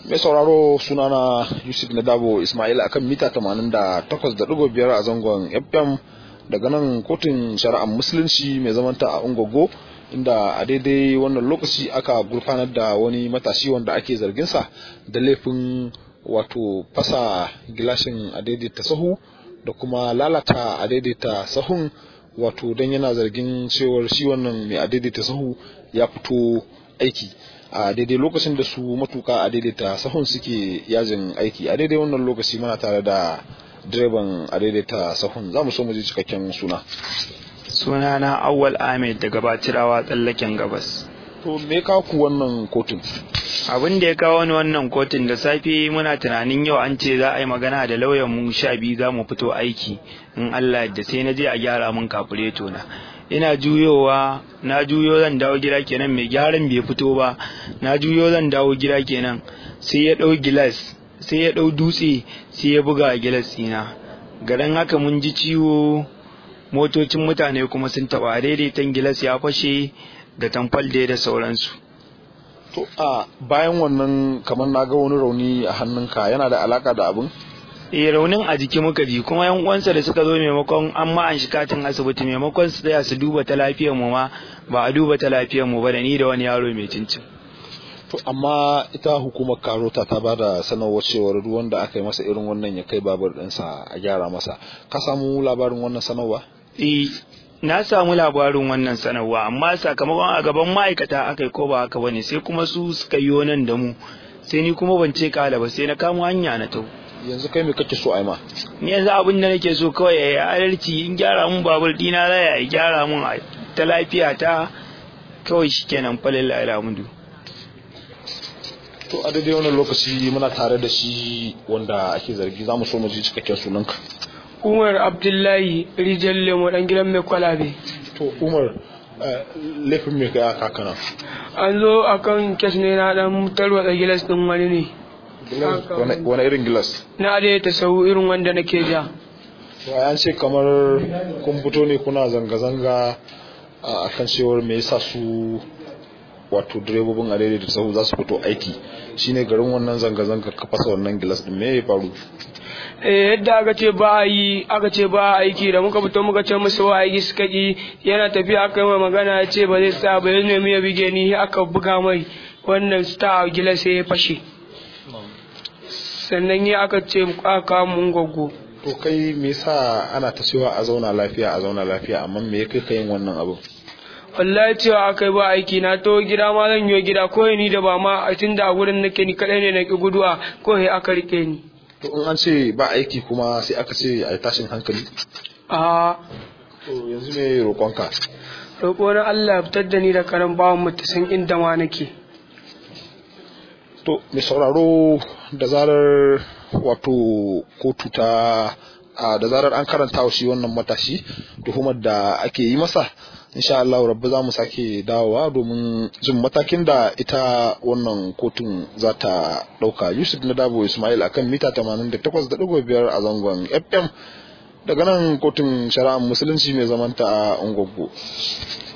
mai sauraro sunana yusuf nadabo ismail akan mita 88.5 a zangon fm daga nan kotun shari'ar musulunci mai zamanta a ungogo inda a daidai wannan lokaci aka gurfanar da wani matashi wanda ake zarginsa da laifin wato fasa gilashin a daidaita sahu da kuma lalata a daidaita sahun wato don yana zargin cewar shi wannan mai a daidaita sahu ya fito aiki a daidai lokacin da su matuka a daidaita sahun suke yajin aiki a daidai wannan lokaci muna tare da direban a daidaita sahun za mu so mu ji cikakken suna sunana awwal ahmed daga batirawa tsallaken gabas to me ka ku wannan kotun abin da ya kawo ni wannan kotun da safe muna tunanin yau an ce za a yi magana da lauyan mu sha biyu za mu fito aiki in allah da sai na je a gyara mun kafureto na ina juyowa na juyo zan dawo gida kenan mai gyaran bai fito ba na juyo zan dawo gida kenan sai ya ɗau gilas sai ya ɗau dutse sai ya buga a gilas ɗina garin haka mun ji ciwo motocin mutane kuma sun taɓa daidaitan gilas ya fashe da tamfal da sauransu to a bayan wannan kamar na ga wani rauni a hannunka yana da alaka da abin eh raunin a jiki muka ji kuma yan uwansa da suka zo maimakon an ma an katin asibiti maimakon su tsaya su duba ta lafiyar mu ma ba a duba ta lafiyar mu ba da ni da wani yaro mai cincin to amma ita hukumar karota ta ba da sanarwar cewar duk wanda aka yi masa irin wannan ya kai babur ɗinsa a gyara masa ka samu labarin wannan sanarwa eh na samu labarin wannan sanarwa amma sakamakon a gaban ma'aikata aka yi ko ba haka bane sai kuma su suka yi nan da mu sai ni kuma ban ce kala ba sai na kamo hanya na tau yanzu kai me kake so a ma ni yanzu abin da nake so kawai ya yi adalci in gyara mun babur dina za ya gyara mun ta lafiya ta kawai shikenan falil alhamdu to a daidai wannan lokaci muna tare da shi wanda ake zargi za mu so mu ji cikakken sunanka umar abdullahi rijal lemo dan gidan mai kwalabe to umar laifin mai kai aka kana an zo akan kes ne na dan tarwatsa gilas din wani ne wani irin gilas na da ta sau irin wanda nake ja an ce kamar kun fito ne kuna zanga-zanga a kan cewar me yasa su wato direbobin a da sahu za su fito aiki shine garin wannan zanga-zanga ka fasa wannan gilas din me ya faru eh yadda aka ce ba a yi aka ce ba a aiki da muka fito muka ce musu wa aiki suka ki yana tafiya aka yi magana ya ce ba zai sa ba ya nemi ya bige ni aka buga mai wannan star gilas sai ya fashe sannan ya aka ce aka kawo mun gwaggo to kai me yasa ana ta cewa a zauna lafiya a zauna lafiya amma me ya kai ka yin wannan abu wallahi cewa akai ba aiki na to gida ma zan yi gida ko ni da ba ma a tunda a gurin nake ni kadai ne na ki guduwa ko he aka rike ni to in an ce ba aiki kuma sai aka ce a tashin hankali a to yanzu me roƙonka roƙo na Allah fitar da ni da karan bawan mu ta san inda ma nake to mai sauraro da zarar wato kotu ta da zarar an karanta wa shi wannan matashi tuhumar da ake yi masa insha Allah rabbi za mu sake dawowa domin jin matakin da ita wannan kotun za ta ɗauka Yusuf na Dabo Ismail akan mita 88.5 a zangon FM daga nan kotun shari'ar musulunci mai zamanta a Ungwaggo.